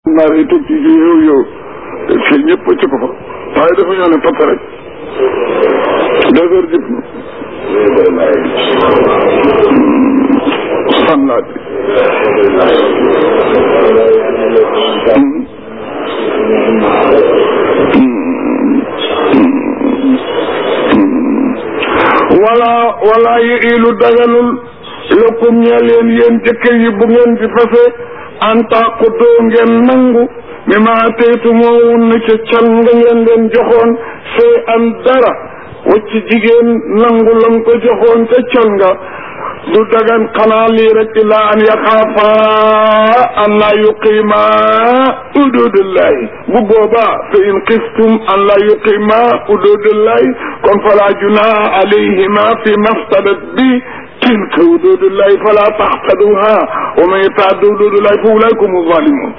naar yi toog ci yow yow fii ñëpp ci ko fa waaye dafa ñoo ne pat rek deux heures jëf na fan laa di wala wala yi ilu daganul lëkkum ñeel yéen yéen jëkkër yi bu ngeen di fase antaaku doo ngeen nangu mi ma teytu moo wun na ca can nga ngeen leen joxoon see an dara wacc jigéen nangu lam ko joxoon ca can nga du dagan xanaa lii rek ilaa an yaxaafa an laa yuqiima ududullahi bu boobaa fa in xiftum an laa yuqiima ududullahi kon falaa junaaha alayhima fi maftadat bi tilka ududullahi fala taxtaduha wa man yataadda ududullahi fa ulaika humu zalimun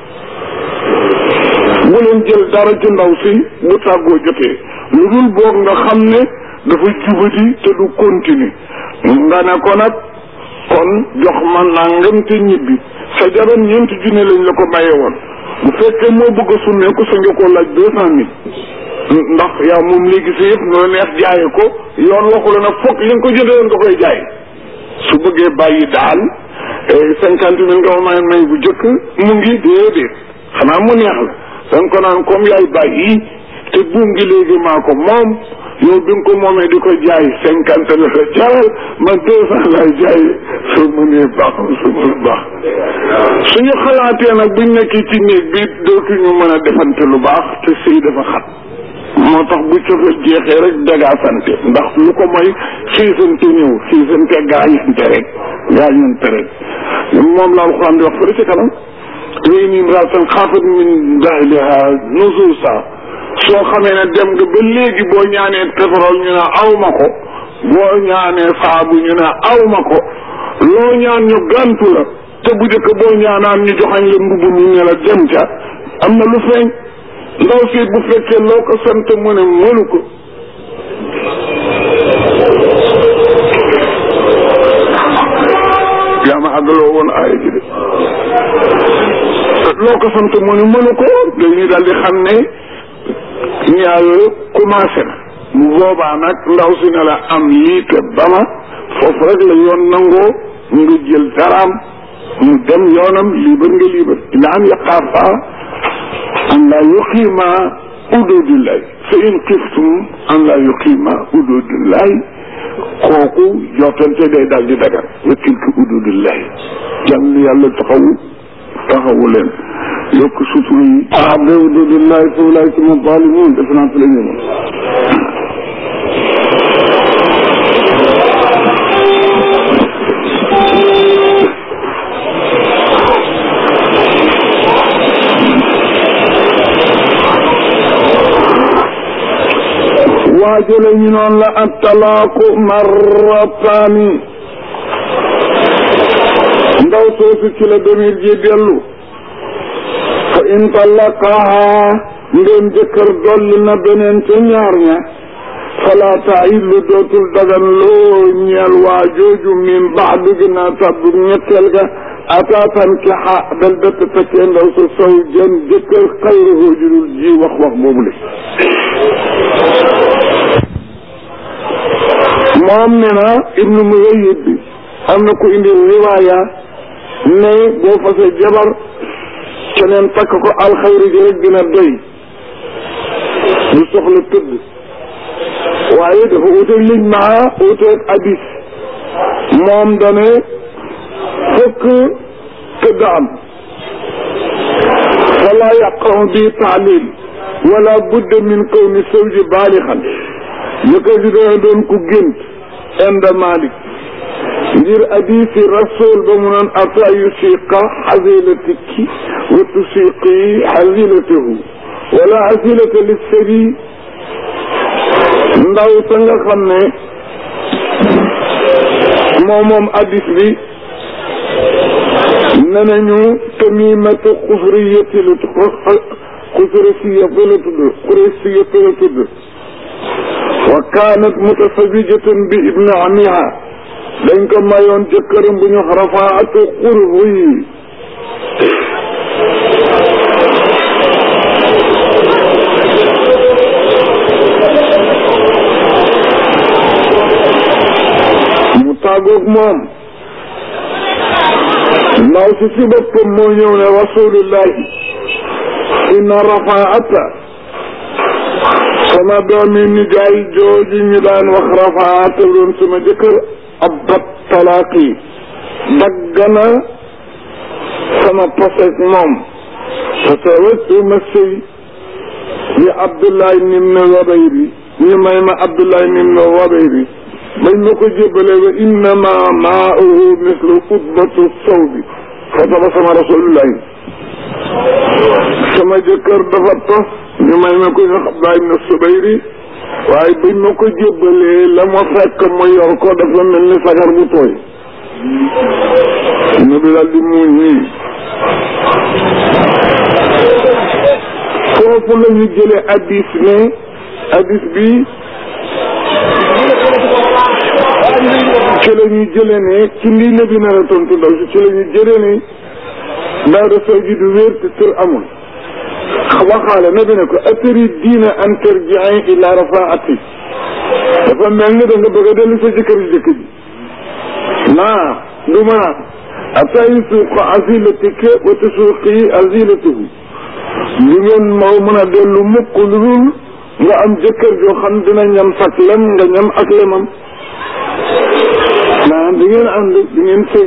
bu leen jël dara ci ndaw si bu tàggoo jotee lu dul boog nga xam ne dafa jubati te du continue nga ne ko nag kon jox ma nangam te ñibbi sa jabar ñeenti junne lañ la ko maye woon bu fekkee moo bëgg a summeeku sa nga koo laaj deux cent mille ndax yaa moom léegi sa yëpp noo neex jaaye ko yoon waxu la nag foog li nga ko jëndee woon nga koy jaay su bëggee bàyyi daal cinquante mille nga ma may may bu jëkk mu ngi déedéet xanaa mu neex la danga ko naan comme yaay bàyyi te buum gi léegi maa ko moom yow bi nga ko moomee di ko jaay cinquante la la jaral man deux cent laay jaay su mënee baax su mënul baax suñu xalaatee nag buñ nekkee ci néeg bi dootuñu mën a defante lu baax te sëy dafa xat moo tax bu cofeel jeexee rek dagaasante ndax lu ko mooy xiisante ñëw xiisante gaañante rek gaañante rek moom la alxuraan di wax fële ci kanam wéy nii imraatan xaafat min bahliha nusuusa soo xamee ne dem nga ba léegi boo ñaanee pétrole ñu ne aw ma ko boo ñaanee saabu ñu ne aw ma ko loo ñaan ñu gàntu la te bu njëkk boo ñaanaan ñu joxañ la mbubb mu ne la dem ca am na lu feeñ ndaw si bu fekkee loo ko sant mu ne mënu ko yaa ma àggaloo woon aaya ji de loo ko sant mu ne mënu ko dañuy daal di xam ne ñaar yooyu commencé na mu boobaa nag ndaw si ne la am lii te bama foofu rek la yoon nangoo nga jël daraam mu dem yoonam liibar nga liibar ila an yaqaafa an laa yuqiima ududullahi fa in xiftum an laa yuqiima ududullahi kooku jottante day daal di dagar wa tilka ududullahi jàmm yàlla taxawu taxawu leen yokk sutura yi ah ba ududullahi fa ulaika hum zalimun def naa fi la ñëwoon waajale ñu noonu la ak talaaku marrataani ndaw soosu ci la demir ji dellu fa in talaqaha ndéem jëkkër dolli na beneen ca ñaar ña fala taillu dootul dagan loo ñeel waa jooju min baadu ginnaaw tabbu ñetteel ga ataatan kixa dal dëtt takkee ndaw sa sow jën jëkkër xayruhu judul ji wax wax boobu le moom ne na ibnu Musayyib bi am na ku indi riwaaya ne boo fase jabar keneen takk ko alxayri ji rek dina doy du soxla tëdd waaye dafa uteeg liñ maa uteeg hadis moom dane fokk tëdd am fala yaqamu bi taalil wala budda min kawni sawji baalixan jëkkër ji dana doon ku gént inda malik ngir hadisi rasul ba mu noon ata yusiqa xasilatiki wa tusiqi xasilatahu wala xasilata lissari ndaw sa nga xam ne moom moom hadis bi ne nañu tamimatu xusriyati la xusriyati la tudd xusriyati la tudd wa kaanat mutasawwijatan bi ibni amiha dañ ko mayoon jëkkëram bu ñu rafaatu xurbu yi tàggoog moom ndaw si si boppam moo ñëw ne rasulullahi inna rafaata sama doomi nijaay jooju ñu daan wax rafaata doon sama jëkkër ab bat talaaqi dagg na sama posek moom fa tawattu ma sëy yi Abdoulaye nim na wabay bi ñu may ma Abdoulaye nim na wabay bi bañ ma ko jébbale wa innama maauhu mislu utbatu saw bi fa taba sama rasulullahi sama jëkkër dafa tos ñu may ma ko ñu Abdoulaye ibn Subayri waaye bañ ma ko jébbalee la ma fekk mu yor ko dafa mel ni sagar bu tooy ñu bi daal di muuñ nii foofu la ñu jëlee addis ne addis bi ci la ñu jëlee ne ci lii na bi nar a tontu ndaw si ci la ñu jëlee ne daada sow ji du wér te tër amul waxaale na bi ne ko atari diina an tarjiin ila rafaati dafa mel ni da nga bëgg a dellu sa jëkkër ji jëkk ji naa du mën a atay suuqa asilatike wa tasuuqi asilatuhu li ngeen moo mën a dellu mukk lu dul nga am jëkkër joo xam dina ñam sak lem nga ñam ak lemam naan di ngeen ànd di ngeen sëy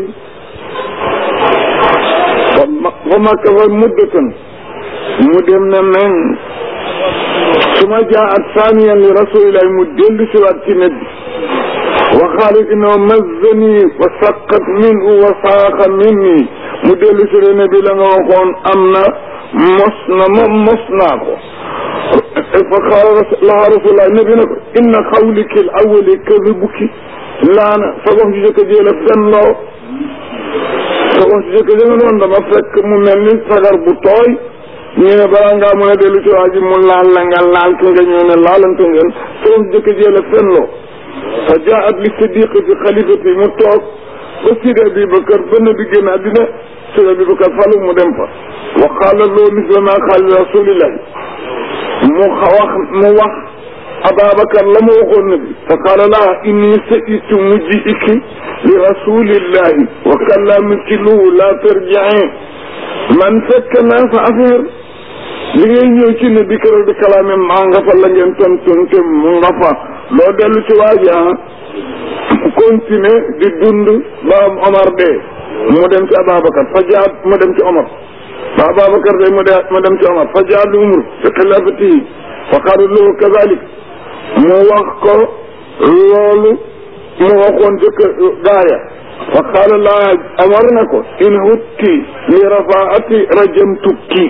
fa makka fa muddatan mu dem na men su ma jaa at saaniyan li rasulillahi mu dellu si waat ci net bi wa xaalit inoo mazzani wa saqat minhu wa saaqa minni mu dellu si ne bi la nga waxoon am na mos na ma mos naa ko fa qaala laha rasulullah nabi ne ko inna xawliki l awali kadibuki laana sa wax ju jëkk jee la fen loo sa wax ju jëkk jee nga doon dama fekk mu mel ni sagar bu tooy ñu ne balaa ngaa mën a dellu ci waa ji mu laal la nga laal ki nga ñëw ne laalante ngeen sa wax ju jëkk jee la fen loo fa jaat li siddiqi fi xalifati mu toog ba sidi abi bakar ba nabi génn àddina sidi abi bakar falu mu dem fa wa qaala loo misla ma qaala rasulillahi mu wax mu wax Ababacar la ma waxoon nabi fa qaala laa inni saitu mujji'iki li rasulillahi wa kallamiki lu la tarji'in man fekk naa sa affaire li ngay ñëw ci ne bi keroog di kalaame maa nga fa la ngeen tontonte mu nga fa loo dellu ci waaji ah continuer di dund ba am Omar dee mu dem ci Ababacar fa jaat mu dem ci Omar ba Ababacar dee mu de mu dem ci Omar fa jaat li umur fi xilaafatihi fa qaala lahu kazalik mu wax ko loolu mu waxoon jëkk gaaya fa qaala laa Omar na ko in hutti li rafaati rajamtukki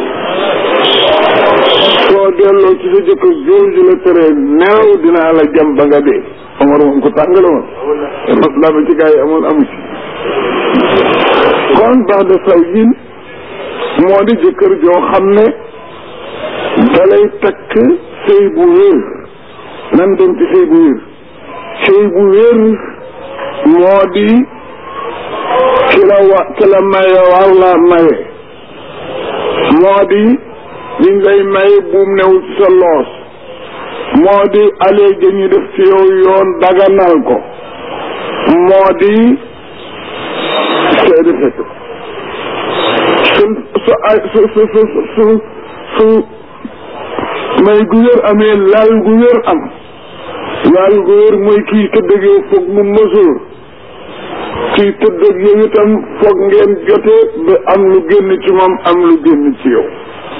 soo delloo ci sa jëkkër jooju la tere neew dinaa la jam ba nga dee Omar moom ko tàngale woon maslaa ba ci gaa yi amoon amu ci kon baax de saw jin moo di jëkkër joo xam ne dalay takk sëy bu wér nan dem ci sëy bu wér sëy bu wér moo di ki la wa ki la maye war la maye moo di liñ lay maye buum newul ci sa loos moo di alee ja ñu def ci yow yoon daganal ko moo di seede fekk su su ay su su su su su may gu wér amee laal gu wér am laal gu wér mooy kii tëdd ak yow foog mu mësoor kii tëdd ak yow itam foog ngeen jote ba am lu génn ci moom am lu génn ci yow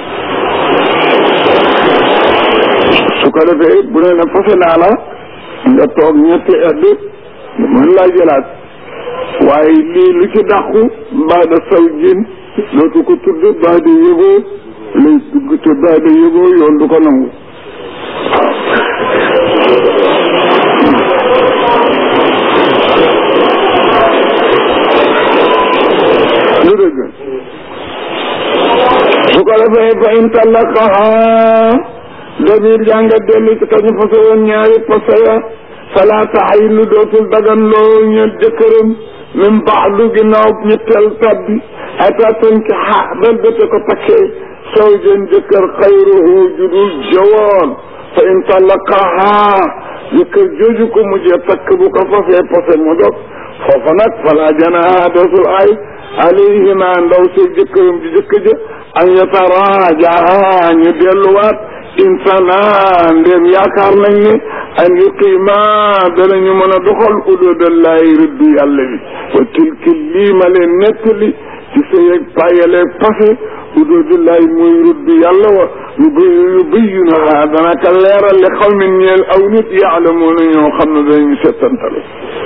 su ko defee bu ne na fase naa la nga toog ñetti edd mën laa jëlaat waaye lii lu ci dàqu mbaa da saw jin dootu ko tudd baa da yëgoo lay dugg te baa da yëgoo yoon du ko nangu lu dëgg su ko defee fa in tallaqaha damir jànga dellu ci kañu fase woon ñaari fase ya fala taxillu dootul dagan loo ñeel jëkkëram min baadu ginnaaw ñetteel tabbi ata tanki xa bel bete ko takkee soo jën jëkkër xayruhu judul jawoon fa in talaqaha jëkkër jooju ko mujjee takk bu ko fasee pase mu dog foofa nag fala janaaha dootul ay alayhima ndaw si jëkkëram ji jëkk ja an yataraajaha ñu delluwaat insana ndéem yaakaar nañ ne an yuqiima danañu mën a doxal ududallahi rëddu yàlla bi wa tilki lii ma leen nettali ci sa yeeg payaleeg passé ududallahi mooy rëddu yàlla wa yu yu bayyunaha dana ka leeral li xaw min ñeel aw nit yaalamuuna ñoo xam ne danañu settantale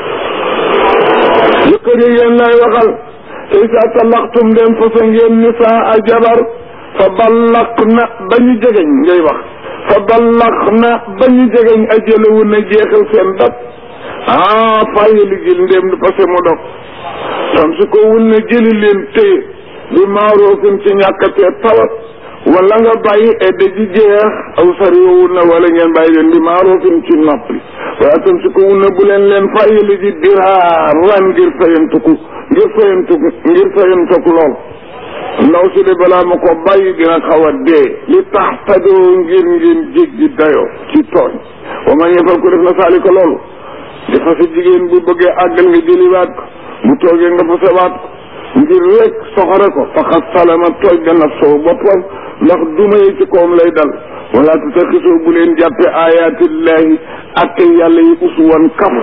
jëkkër yi yéen lay waxal isa talaqtum dem fasa ngeen nisaa a jabar fa ballaq na ba ñu jegeñ ngay wax fa ballaq na ba ñu jegeñ ajalawu na jeexal seen dat ah fàyyi ligil ndéem di parce que mu dog tam su ko wun na jëli leen téye bi maaroofin ci ñàkkatee tawat wala nga bàyyi edda ji jeex aw sariwun na wala ngeen bàyyi leen bi maaroofin ci noppi waaye tam su ko wun na bu leen leen fàyyi li ji diraar ran ngir fayantuku ngir fayantuku ngir fayantuku lool ndaw si de balaa ma ko bàyyi dina xaw a dee li tax tajoo ngir ngeen jéggi dayoo ci tooñ wa man yefal ko def na saali ko loolu di fase jigéen bu bëggee àggal nga jëliwaat ko bu toogee nga fasewaat ko ngir rek soxore ko faxat salama tooj ga nafsoo boppam ndax duma yi ci koom lay dal wala tutaxisoo bu leen jàppe ayatillahi atte yàlla yi uswan kaf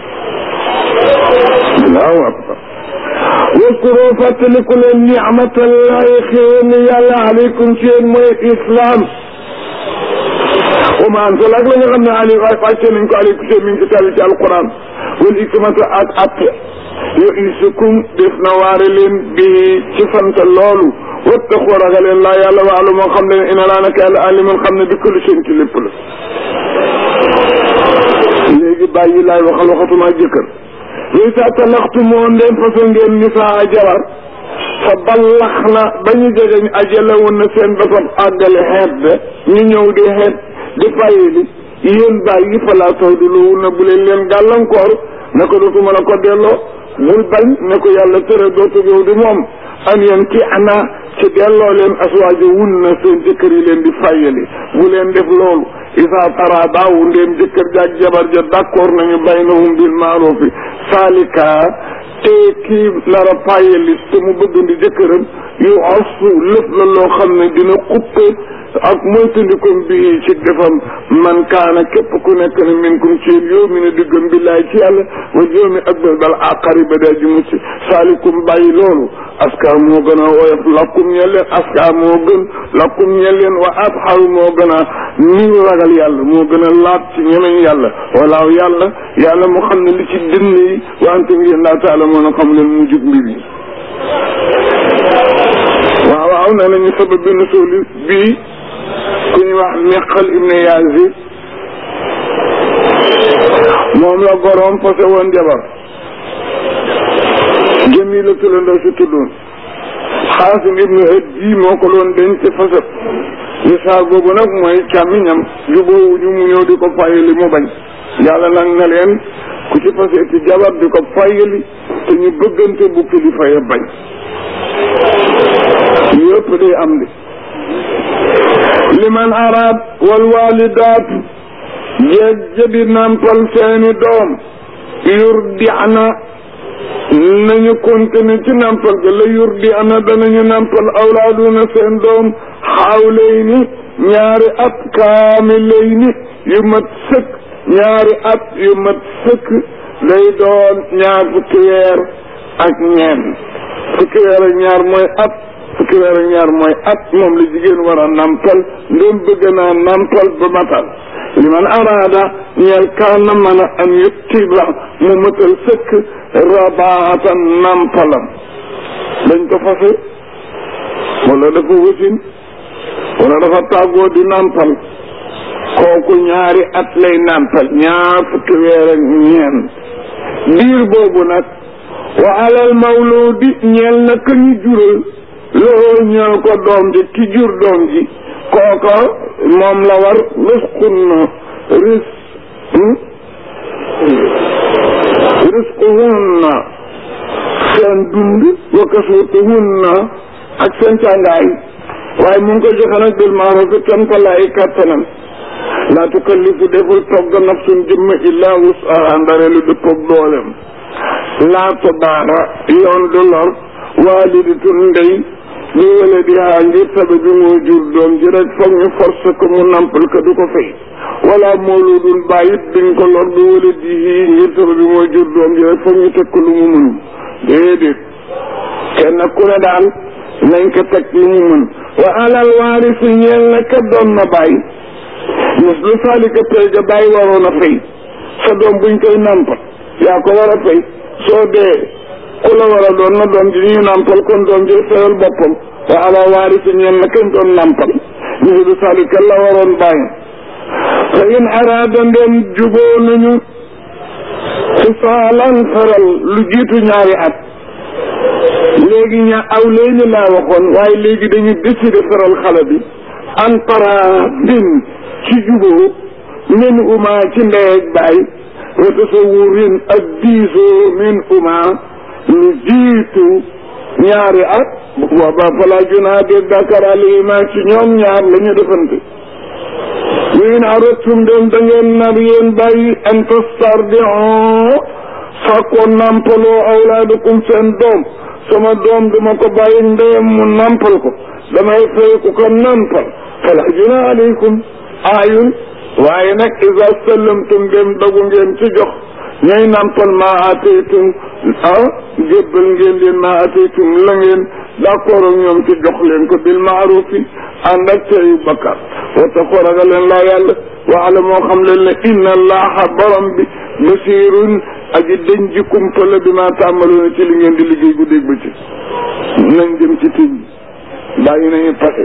allahu akbar waskuro fàttaliku leen nicmatallahi xéen yàlla aleykum ci yéen mooy islam wa ma ansal ak la nga xam ne ali wàcce nañ ko aleykum ci mi ngi ci tàlli ci alquran wal hikmata ak atte yo isukum def na waare leen bi ci sant loolu wattaqu ragaleen laa yàlla waalu moo xam ne ina laa naka yàlla alimun xam ne bi kulli seen ci lépp la léegi bàyyi laay waxal waxatuma jëkkër yooyu saa talaxtu moo ndeen façon ngeen nisaa jabar fa ballax na ba ñu jegeñ ajala woon na seen basam àggale xeet de ñu ñëw di xeet di fayyi li yéen bàyyi fa laa taw di lowu na bu leen leen gàllankoor ne ko dootuma la ko delloo bul bañ ne ko yàlla tere dootu yow di moom an yéen ki ana ci delloo leen aswaajo wun na seen jëkkër yi leen di fayyali bu leen def loolu isa tara daawu ndéem jëkkër jaag jabar ja d'accord nañu baynahum bil maarufi saalika te kii lara fayyali te mu bëgg ndi jëkkëram yu asu lëf la loo xam ne dina xuppe ak moytandikom bi ci defam man kaana képp ku nekk ne minkum ci yéen yow mi ne diggam billaay ci yàlla wa joomi ak bal bal aqari ba daa ji mucc saalikum bàyyi loolu aska moo gën a woyof lakkum ñeel leen aska moo gën lakkum ñeel leen wa atxaru moo gën a niw ragal yàlla moo gën a laab ci ñemeñ yàlla walaaw yàlla yàlla mu xam ne li ci dënn yi wante ngeen laa taala moo na xam leen mu jub mbir yi waaw waaw nee nañu sabab bi nusuuli bii ku ñu wax Miqal ibne Yaazib moom la boroom fase woon jabar jëmi la tulandoo si tuddoon Xaasim ibnu Hajji moo ko doon denc fase misaal boobu nag mooy càmmiñam jubóowuñu mu ñëw di ko fayali mu bañ yàlla nag na leen ku ci fase ci jabar di ko fayali te ñu bëggante bu kilifa ya bañ yëpp day am di liman araad wal walidaatu jeeg jadi nampal seeni doom yurdi ana nañu continuer ci nampal ga la yurdi ana danañu nampal awlaaduna seen doom xawlayni ñaari at kaamilayni yu mat sëkk ñaari at yu mat sëkk lay doon ñaar fukki weer ak ñeent fukki weer ak ñaar mooy at fukki weer ak ñaar mooy at moom la jigéen war a nampal ndem bëgg naa nampal ba matal li man araada ñeel kaan na mën a am yuttiba mu matal sëkk rabaatan nampalam dañ ko fase wala dafa wasin wala dafa tàggoo di nampal kooku ñaari at lay nampal ñaar fukki weer ak ñeent diir boobu nag wa alal mawludi ñeel na ka ñu jural loolu ñeel ko doom ji ki jur doom ji kooka moom la war risqun na ris risquhunna seen dund wa kasuutuhunna ak seen càngaay waaye mu ngi koy joxe nag bil maaruf kenn ko lay kattanam laa tukallifu deful togg nafsun jëmm illaa wusaha ndare lu dëppoog doolem laa tudaara yoon du lor waalidatun ndey li wala di haa ngir sabe bi moo jur doom ji rek foog ñu force ko mu nampal ko du ko fay wala mawludun bàyyit duñ ko lor bi wala di hii ngir sabe bi moo jur doom ji rek foog ñu teg ko lu mu mënul déedéet kenn ku ne daal nañ ko teg lu mu mën wa alal waarisi ñeel na ka doon na bàyyi mis lu saalika pay ga bàyyi waroon a fay sa doom buñ koy nampal yaa ko war a fay soo dee ku la war a doon na doom ji ñu nampal kon doom ji fayal boppam wa ala waarisi ñeel na kañ doon nampal mis lu saalika la waroon bàyyi fa in araada ndem juboo nañu fisaalan faral lu jiitu ñaari at léegi ña aw léegi laa waxoon waaye léegi dañu décider faral xale bi an para din ci juboo min uma ci ndey ak baay wa tasawurin ak diisoo min uma lu jiitu ñaari at booba fala junaa de dakar alayhima ci ñoom ñaar la ñu defante wiin aratum dem da ngeen nar yéen bàyyi an tastardiu fàkkoo nampaloo awlaadakum seen doom sama doom duma ko bàyyi ndeyam mu nampal ko damay fay ku ko nampal fala junaa alaykum aayun waaye nag isa sallamtum dem dogu ngeen ci jox ñooy nampal maa ataytum ah jébbal ngeen leen maa ataytum la ngeen d'accord ak ñoom ci jox leen ko bil maarufi ànd ak teyu bakkaar wata ko ragal leen laa yàlla waala moo xam leen ne inna allaha borom bi basirun aji dañ ji kumpa la bi maa tàmbaloona ci li ngeen di liggéey guddeeg ba ci nañ dem ci tëj bàyyi nañu pase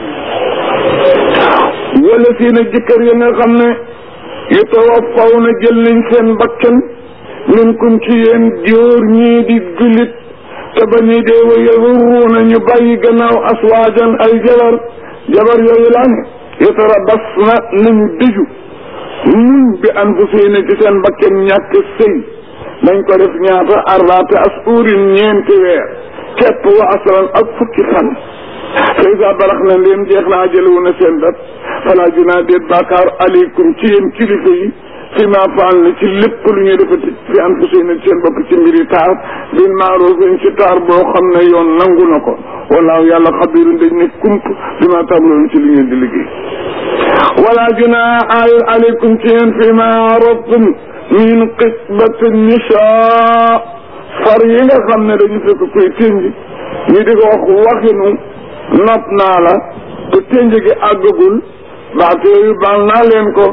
wala si na jëkkër ya nga xam ne yu tawaffaw na jël nañ seen bakkan minkum ci yéen jóor ñii di jullit te ba ñuy dee wa yazurruuna ñu bàyyi gannaaw aswaajan ay jabar jabar yooyu laa ne yatarabasna nañu dëju muñ bi anfusihina ci seen bakkan ñàkk sëy nañ ko def ñaata arbaata asuurin ñeenti weer kepp wa asran ak fukki fan fa isa barax na leen jeex na ajalewu na seen dat fala junaa déet bàkkaar aleykum ci yéen kilifa yi fi ma faal na ci lépp lu ñuy defati fi anfusihina ci seen bopp ci mbiri taar bin maarufin ci taar boo xam ne yoon nangu na ko walaaw yàlla xabirun dañ ne kump bi ma tàmbaloon ci li ngeen di liggéey wala junaa aayul aleykum ci yéen fi ma arabtum min xisbati nisaa far yi nga xam ne dañu fekk koy tënj ñu di ko wax waxinu nopp naa la te tënj gi àggagul baat yooyu baal naa leen ko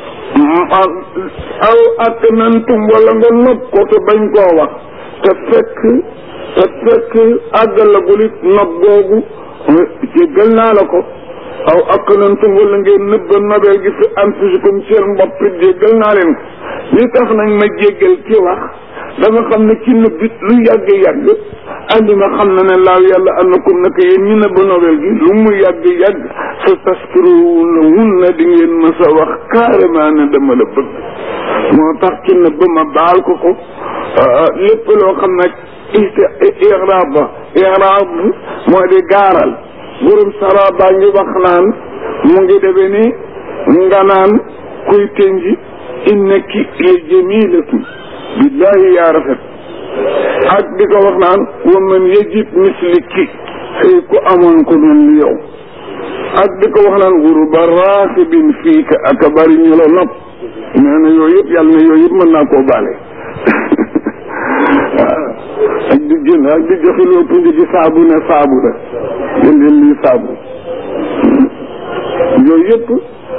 aw ak nantum wala nga nopp ko te bañ koo wax te fekk te fekk àggalagul it nopp googu jéggal naa la ko aw ak nantum wala ngeen nëbba nobel gi fi anfusikum seen bopp it jéggal naa leen ko li tax nag ma jéggal ci wax dama xam ne ci nëbbit lu yàgg yàgg andi ma xam na ne laaw yàlla annakum naka yéen ñu nëbba nobel gi lu mu yàgg yàgg sa taskiruuna mun na di ngeen ma sa wax carrément ne dama la bëgg moo tax ci nëbb ma baal ko ko lépp loo xam nag iraab ba iraab moo di gaaral borom sara baa ngi wax naan mu ngi deme ni nga naan kuy tënji innaki la jamilatun billahi yaa rafet ak di ko wax naan wa man yajid misliki xëy ku amoon ko mel ni yow ak di ko wax naan guru ba raaxibin fii ka ak a bari ñu la nopp nee na yooyu yëpp yàlla na yooyu yëpp mën naa koo baale waaw ak di jënd ak di joxe loo tudd ci saabu ne saabu la jëndeen lii saabu yooyu yëpp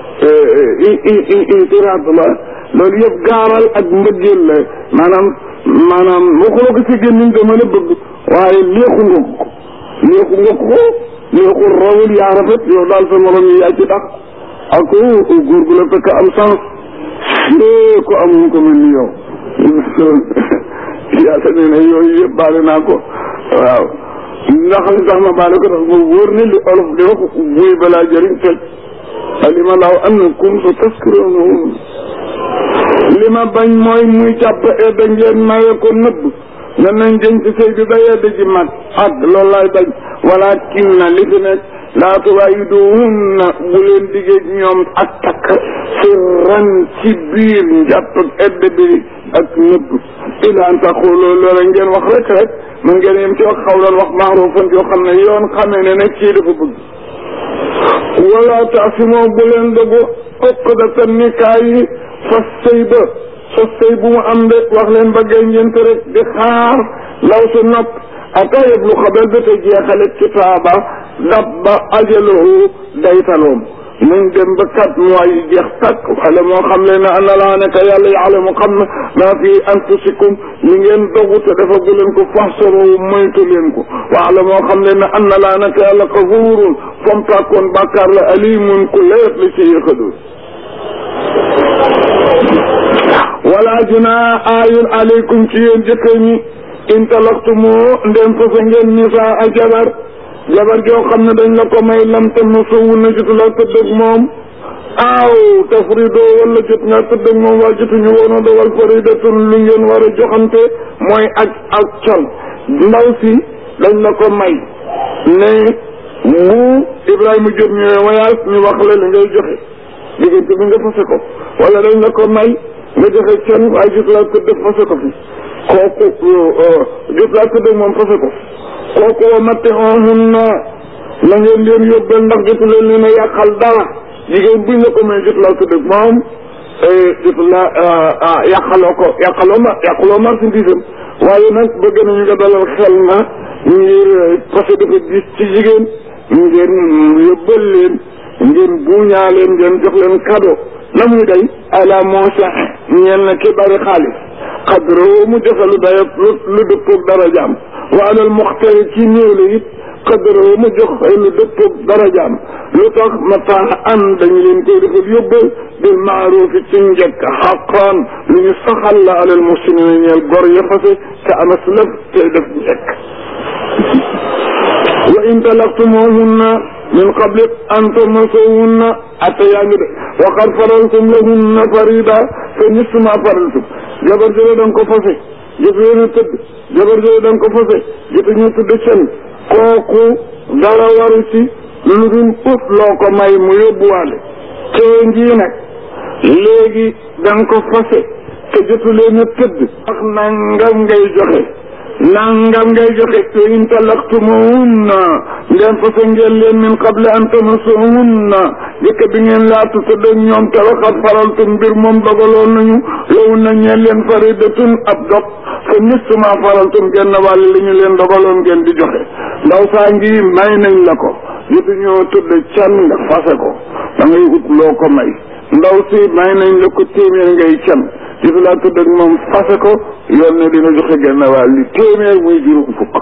itiraat la loolu yëpp gaaral ak mbëggeel la maanaam maanaam waxuloo ko ci gémmiñ dama la bëgg waaye léexu nga ko léexu nga ko léexu rawul yaa rafet yow daal sa morom yi yaa ci tax ak góor gu la fekk am sens fee ko amuñ ko mel ni yow yaa sa nee ne yooyu yëpp baale naa ko waaw ndax li tax ma baale ko tax ma wóor ne li olof di wax buy balaa jëriñ toj alima laaw annakum sa taskiroonahum li ma bañ mooy muy jàpp edda ngeen maye ko nëbb nga nañ jën ci sëy bi ba yedd ji mag ak loolu laay bañ wala kin na li fi nekk laa tuwaayiduhunna bu leen digéej ñoom ak takk sirran ci biir njàpp ak edd bi ak nëbb ila an taqulu loola ngeen wax rek rek man ngeen yem ci wax xawlan wax maarufan yoo xam ne yoon xamee ne ne kii dafa bëgg wala taasimoo bu leen dogu uqdata nikaay yi fas sëy ba fas sëy bu mu am de wax leen ba gay ngeen rek di xaar law su nopp ata yeblu xabel ba te jeexale kitaaba dab ba ajaluhu daytaloom nañ dem ba quatre mois yi jeex takk wala moo xam leen ne ana laa nekk yàlla yaalamu xam na maa fi anfusikum li ngeen dogu te defagu leen ko faxsaro moytu leen ko wala moo xam leen ne ana laa nekk yàlla xafuurun fam tàkkoon bàkkaar la alimun ku leet la ci yëxadul wala junaa aayun aleykum ci yéen jëkkër ñi in talaqtumoo ndem fasa ngeen nisaa a jabar jabar joo xam ne dañ la ko may lam tam na sowu na jotu la tëdd ak moom aaw tafrido wala jot nga tëdd ak moom waa jotuñu woon a dogal faridatun lu ngeen war a joxante mooy ak ak col ndaw si dañ la ko may ne mu Ibrahima Diop ñëwee voyage ñu wax la li ngay joxe diggante bi nga fase ko wala dañ la ko may nga joxe col waaye jot laa tëdd fase ko fi kooku jot laa tëdd ak moom fase ko kooku wa matte on na la ngeen leen yóbbal ndax jotu leen leen a yàqal dara jigéen buñ la ko may jot laa tëdd ak moom jotu la yàqaloo ko yàqaloo ma yàqaloo marchandise am waaye nag bëgg nañu nga dalal xel na ngir parce que dafa gis ci jigéen ngeen yóbbal leen ngeen buuñaa leen ngeen jox leen cadeau la muy day ala monsa ñeel na ki bari xaalis xadro mu joxe lu day lu lu dëppoog dara jaam wa alal muxtari ci néew la it xadro mu jox lu dëppoog dara jaam lu tax mataa an dañu leen koy defal yóbbal bil maarufi ci njëkk xaqaan lu ñu saxal la alal muhsinina ñeel gor ya fase te amas lëf te def njëkk wa in talaqtumuhunna min qabli an tamassuhunna atta yaa ngi de wa qad faraltum lahunna farida fa nisfu ma faraltum jabar jële da nga ko fase jotu leen a tëdd jabar jële da nga ko fase jotu ñu tëdd seen kooku dara waru ci lu dul ut loo ko may mu yóbbuwaale te ngii nag léegi da nga ko fase te jotu leen a tëdd ak nangam ngay joxe nangam ngay joxe te in talaqtumuhunna ngeen fase ngeen leen min qable an tamassuhunna jëkk bi ngeen laatu tëdd ak ñoom te waxat faraltum mbir moom dogaloon nañu lowu na ñeen leen faridatun ab dog fa nisfu ma faraltum genn wàll li ñu leen dogaloon ngeen di joxe ndaw saa ngi may nañ la ko jotu ñoo tëdd can nga fase ko da ngay ut loo ko may ndaw si may nañ la ko téeméer ngay can jotu laa tëdd ak moom fase ko yoon ne dina joxe genn wàll li téeméer muy juróom fukk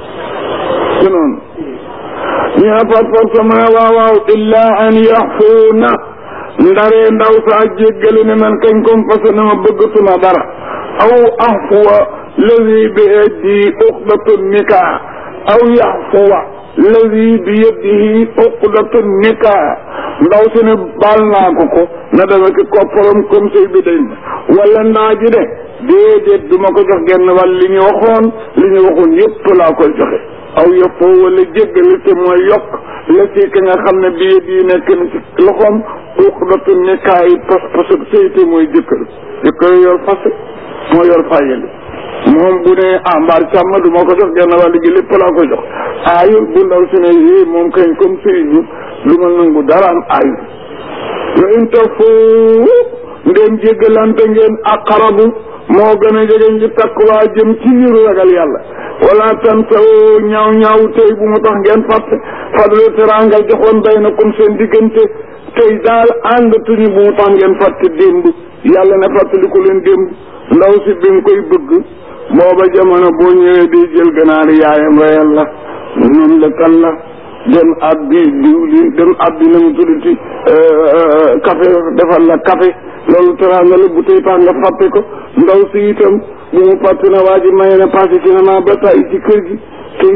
ci noonu ñu ne par force mu ne waaw waaw illa an yaxfuuna ndaree ndaw saa jéggale ne man kañ kom fase na ma bëggatuma dara aw axfuwa lazi bi yadihi uqdatu nikaa aw yaxfuwa lazi bi yadihi uqdatu nikaa ndaw si ne baal naa ko ko na dama ki kopparam comme sëy bi dañ wala ndaa ji de déedéet du ma ko jox genn wàll li ñu waxoon li ñu waxoon yëpp laa koy joxe aw yëppoo wala jéggale te mooy yokk la ci ka nga xam ne bi yët yi nekk na ci loxoom uqdatu nikaa yi pas pas sëy te mooy jëkkër jëkkër yor fase moo yor fayali moom bu ne ah mbaar càmm du ma ko jox genn wàll gi lépp laa ko jox aayul bu ndaw si ne yii moom kañ comme sëy ñu lu ma nangu dara am aayul wa in tafoo ngeen jéggalante ngeen aqrabu moo gën a jege ngi taqwa jëm ci yiru ragal yàlla wala tansaw ñaaw ñaaw tey bu mu tax ngeen fàtte fadlu teraanga joxoon bay na comme seen diggante tey daal àndatuñu bu mu tax ngeen fàtte démb yàlla ne fàttaliku leen démb ndaw si bi nga koy bëgg booba jamono boo ñëwee di jël ganaar yaayam reyal la noonu la kan la dem ab bi diwlin dem ab bi na mu tuddati café defal la café loolu teraanga la bu tey tax nga fàtte ko ndaw si itam bu mu fàtte na waa ji maye na passé cinéma ba tay ci kër gi te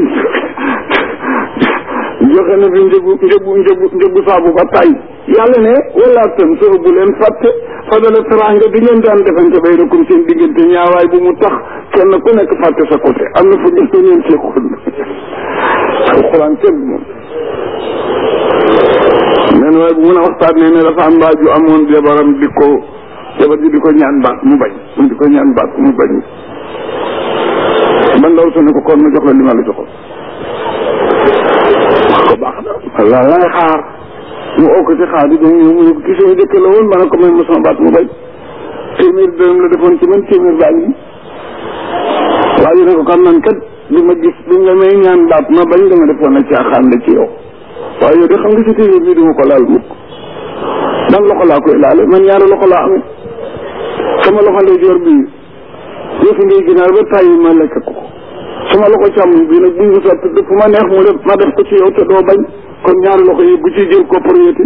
joxe na fi njëgu njëgu njëgu njëgu saabu ba tay yàlla ne wala tam soo bu leen fàtte fadala teraanga bi ngeen daan defante bay na comme seen diggante ñaawaay bu mu tax kenn ku nekk fàtte sa côté am na fu ngeen ko ñeen seexoon alxuraan kenn moom waaye bu mën a waxtaanee ne dafa am mbaaju amoon jabaram di ko jabar ji di ko ñaan baat mu bañ mu di ko ñaan baat mu bañ ba ndaw su ne ko kon ma jox la li ma la joxoon wax ko baax na la lay xaar mu oo ko ci xaar di dem ñëw mu ne ko kii sama jëkk la woon ma ne ko may ma sama baat mu bañ téeméer dërëm la defoon ci man téeméer baa ngi waaye ne ko xam nan kat li ma gis li nga may ñaan baat ma bañ dama defoon na caaxaan la ci yow waaye yow de xam nga si téeméer bii duma ko laal mukk dan loxo laa koy laale man ñaari loxo laa amee sama loxo ndey joor bii yëfi ngay ginaar ba tàyyi ma lekk ko sama loxo càmmoñ bii nag buñ ko sotti fu ma neex mu def ma def ko ci yow te doo bañ kon ñaari loxo yi bu ci jël propriété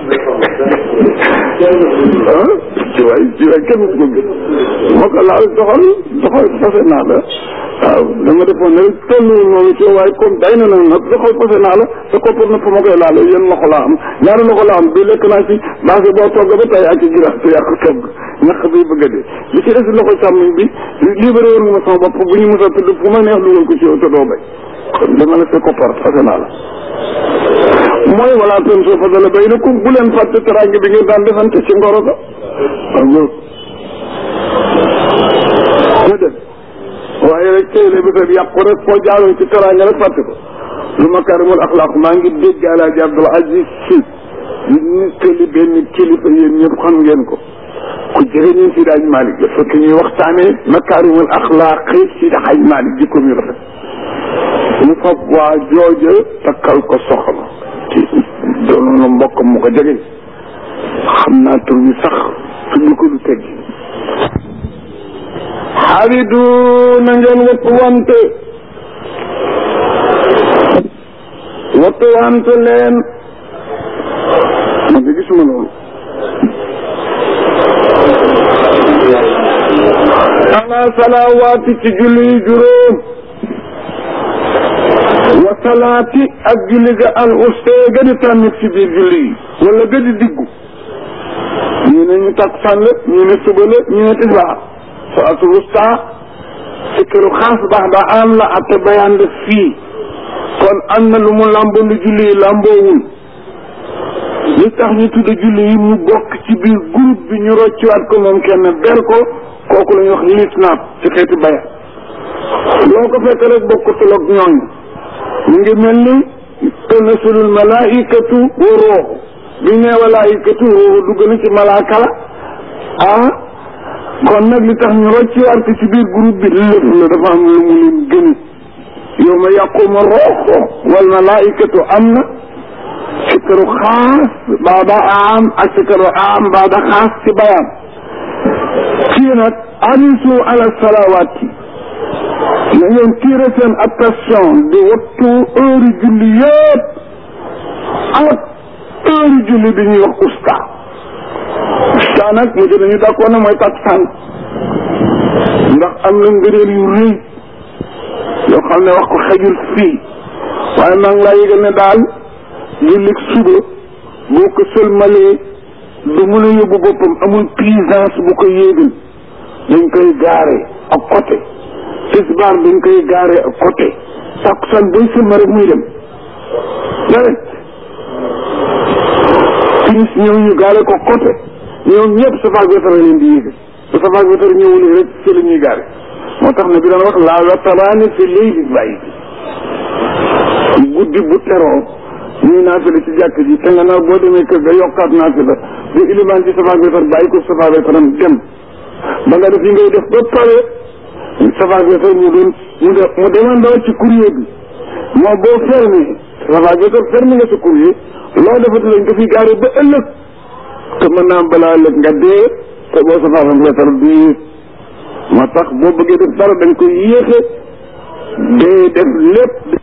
ah ci waay ci waay kenn ko gis moo ko laal doxal doxal fase naa la waaw dama defoon ne tolluwul noonu ci waaye comme day na nag nag doxal fase naa la te koppar na fa ma koy laale yéen loxo laa am ñaari loxo laa am bi lekk naa ci base boo togg ba tey ak ci girax te yàq togg ñax bi bëgg a dee li ci des loxo càmmiñ bi libéré woon nga ma sama bopp bu ñu mos a tudd fu ma neex dugal ko ci yow te doo bay kon dama la sa koppar fase naa la mooy wala ten soo fadala baynakum bu leen fàtte teraange bi ngeen daan defante ci ngoro ga waaw loolu ma def waaye rek tey la bésab yàqu rek foo jaaroon ci teraange rek fàtte ko lu makarimul axlaaq maa ngi dégg alaaji Abdul Aziz Si nettali benn kilifa yéen ñëpp xam ngeen ko ku jege ñun si daaj Malick la fekk ñuy waxtaanee makarimul axlaaq si daaj Malick jikko mi rafet mu fab waa jooja takkal ko soxna ci doon na mbokkam mu ko jege xam naa tur bi sax tudd ko du teggi xaridu na ngeen wattu wante wattu wante leen man de gisuma loolu ala salawaati ci julli yi juróom wa salaati ak julli ga al uste ga di tànnit ci biir julli yi wala ga di diggu ñu ne ñu takkusaan la ñu ne suba la ñu ne tisbaar salaatul wusta sikkiru xaas baax da am la ate bayaan la fii kon am na lu mu làmboo lu julli yi làmboowul li tax ñu tudd julli yi mu bokk ci biir groupe bi ñu rocciwaat ko moom kenn ber ko kooku la ñuy wax liitnaab ci xeeti bayaan loo ko fekk rek bokkutul ak ñooñu mu ngi mel ni tanasulul malaikatu wa ruuxu bi ne malaikatu ruuxu dugg na ci malaaka la ah kon nag li tax ñu rocci war ko ci biir groupe bi lépp la dafa am lu mu leen gën yow ma yaquma ruuxu wal malaikatu am na sikaru xaas baada am ak sikaru am baada xaas ci bayaan fii nag anisu ala salawaati na ngeen tiire seen attention di wattu heure julli yëpp ak heure julli bi ñuy wax usta usta nag mu nañu d'accord na mooy takkusaan ndax am na ngëneel yu rëy yoo xam ne wax ko xejul fii waaye maa ngi laa yëgal ne daal julli suba boo ko sëlmalee du mën a yóbbu boppam amul puissance bu ko yéegal dañ koy gaare ak côté tisbaar dañ koy gaare ak côté takkusaan booy sëlma rek muy dem direct timis ñëw ñu gaare ko côté ñoom ñëpp safaak wetar leen di yéegal bu safaak wetar ñëwul rek ci la ñuy gaare moo tax ne bi daan wax laa wataraani fi léegi bàyyi bi guddi bu teroo ñuy naafila ci jàkk ji te nga nar boo demee kër ga yokkaat naafila ba ilimaan ci safaak wetar bàyyi ko safaak wetaram dem ba nga def yi ngay def ba pare safaak wetar mu doon mu de mu demandoo ci courrier bi moo boo fermé safaak wetar fermé nga sa courrier loo defati lañ ko fi gaare ba ëllëg te mën naa balaa ëllëg nga dee te boo safaak wetar du moo tax boo bëggee def dara dañ koy yéexe dee def lépp